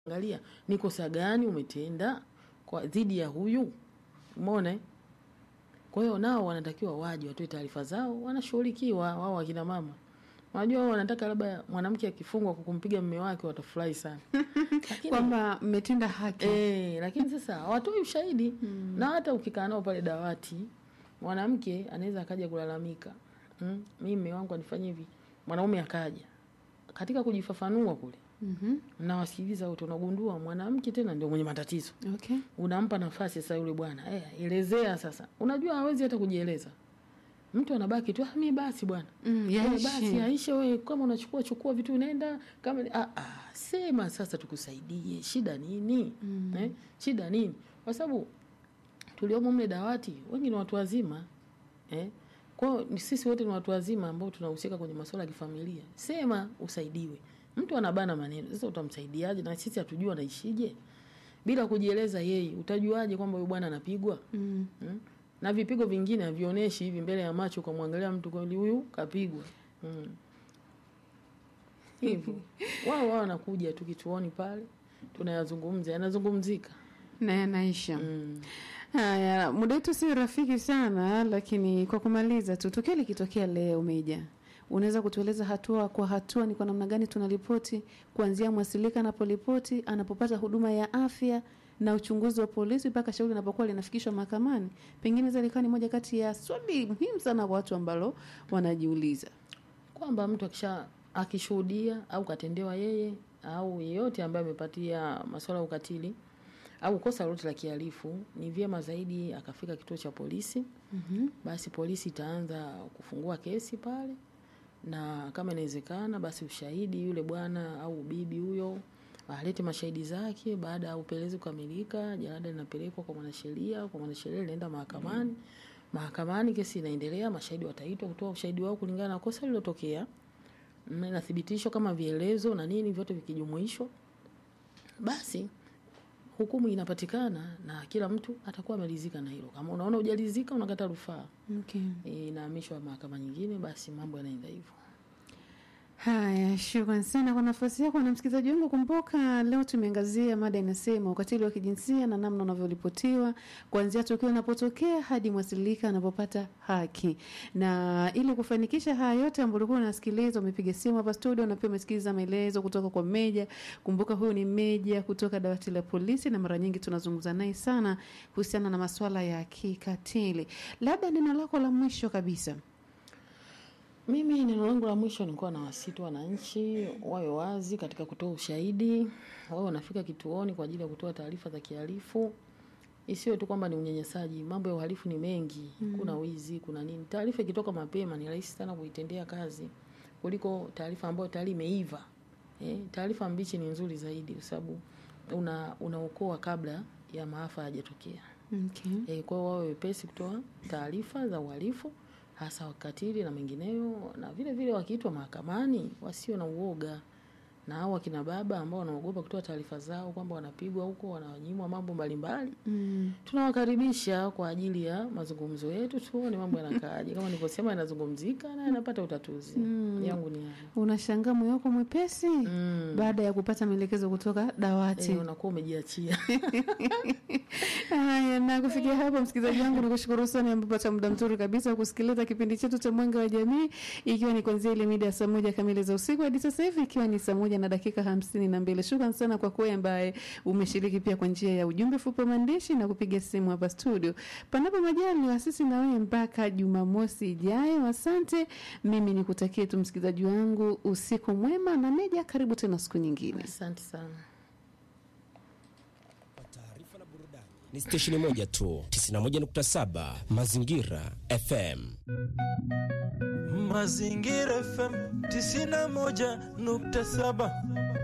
angalia ni kosa gani umetenda kwa dhidi ya huyu, umeona. eh? Kwa hiyo nao wanatakiwa waje watoe taarifa zao, wanashughulikiwa wao wakina mama. Unajua wao wanataka labda mwanamke akifungwa kwa kumpiga mume wake watafurahi sana. Lakini kwamba mmetenda haki. Eh, lakini sasa hawatoi ushahidi na hata ukikaa nao pale dawati, mwanamke anaweza akaja kulalamika, mm, mimi mume wangu anifanyia hivi, mwanaume akaja katika kujifafanua kule, Mhm. mnawasikiliza wote, unagundua mwanamke tena ndio mwenye matatizo. Okay. Unampa nafasi sasa yule bwana, eh, elezea sasa. Unajua hawezi hata kujieleza, mtu anabaki tu, ah, mimi basi bwana Mm, Eh, yaishi. basi Aisha, wewe kama unachukua chukua vitu unaenda kama ah, ah, sema sasa tukusaidie, shida nini? Mm. Eh, shida nini? Kwa sababu tuliomo mle dawati wengi ni watu wazima eh, kwa hiyo ni sisi wote ni watu wazima ambao tunahusika kwenye masuala ya kifamilia. Sema usaidiwe. Mtu anabana maneno, sasa utamsaidiaje? Na sisi hatujui anaishije bila kujieleza yeye, utajuaje kwamba huyu bwana anapigwa? Mm. Mm. Na vipigo vingine havionyeshi hivi mbele ya macho ukamwangalia mtu kweli huyu kapigwa. Mm. Hivyo. Wao wao wanakuja tu kituoni pale tunayazungumza, yanazungumzika. na yanaisha. Mm. Haya, muda wetu si rafiki sana, lakini kwa kumaliza tu, tukio likitokea leo Meja, unaweza kutueleza hatua kwa hatua ni kwa namna gani tunaripoti kuanzia mwasilika anaporipoti, anapopata huduma ya afya na uchunguzi wa polisi mpaka shauri linapokuwa linafikishwa mahakamani? Pengine hizo ilikuwa ni moja kati ya swali muhimu sana kwa watu ambalo wanajiuliza. Kwamba mtu akisha akishuhudia au katendewa yeye au yeyote ambaye amepatia masuala ya ukatili au kosa lolote la kihalifu, ni vyema zaidi akafika kituo cha polisi. Mhm. basi polisi itaanza kufungua kesi pale, na kama inawezekana, basi ushahidi yule bwana au bibi huyo alete mashahidi zake. Baada ya upelelezi kukamilika, jalada linapelekwa kwa mwanasheria, kwa mwanasheria linaenda mahakamani. Mahakamani kesi inaendelea, mashahidi wataitwa kutoa ushahidi wao kulingana na kosa lililotokea, Mm, inathibitishwa kama vielezo na nini, vyote vikijumuishwa, basi hukumu inapatikana na kila mtu atakuwa ameridhika na hilo. Kama unaona hujalizika, unakata rufaa Okay. e, inahamishwa mahakama nyingine, basi mambo yanaenda hivyo. Haya, shukran sana kwa nafasi yako na msikilizaji wangu. Kumbuka leo tumeangazia mada inasema ukatili wa kijinsia na namna unavyoripotiwa kuanzia tukio linapotokea hadi mwasilika anapopata haki. Na ili kufanikisha haya yote ambayo ulikuwa unasikiliza, umepiga simu hapa studio na pia umesikiliza maelezo kutoka kwa Meja. Kumbuka huyu ni Meja kutoka dawati la polisi, na mara nyingi tunazungumza naye sana kuhusiana na masuala ya kikatili. Labda neno lako la mwisho kabisa. Mimi neno langu la mwisho nilikuwa na wasitu wananchi wawe wazi katika kutoa ushahidi, wawe wanafika kituoni kwa ajili ya kutoa taarifa za kihalifu. Isiwe tu kwamba ni unyanyasaji, mambo ya uhalifu ni mengi, kuna wizi, kuna nini. Taarifa ikitoka mapema ni rahisi sana kuitendea kazi kuliko taarifa ambayo tayari imeiva. Eh, taarifa mbichi ni nzuri zaidi kwa sababu una unaokoa kabla ya maafa hayajatokea. Okay. E, kwa hiyo wawe wepesi kutoa taarifa za uhalifu hasa wakatili na mengineyo, na vile vile wakiitwa mahakamani wasio na uoga, na hao wakina baba ambao wanaogopa kutoa taarifa zao kwamba wanapigwa huko, wananyimwa mambo mbalimbali, Mm. tunawakaribisha kwa ajili ya mazungumzo yetu, tuone mambo yanakaaje. Kama nilivyosema, yanazungumzika na yanapata utatuzi. Yangu ni hayo. Unashangaa moyo wako mwepesi Mm. baada ya kupata maelekezo kutoka dawati. E, unakuwa umejiachia. Haya, na kufikia hapo, msikilizaji wangu, nikushukuru sana amepata muda mzuri kabisa wa kusikiliza kipindi chetu cha Mwanga wa Jamii, ikiwa ni kuanzia ile mida ya saa moja kamili za usiku hadi sasa hivi ikiwa ni saa moja na dakika hamsini na mbili. Shukran sana kwa kuwe ambaye umeshiriki pia kwa njia ya ujumbe fupi wa maandishi na kupiga simu hapa studio. Panapo majaliwa, sisi na wewe mpaka Jumamosi ijayo. Asante, mimi nikutakie tu msikilizaji wangu usiku mwema, na Meja, karibu tena siku nyingine. Asante sana. Taarifa na burudani ni stesheni moja tu, 91.7 Mazingira FM. Mazingira FM 91.7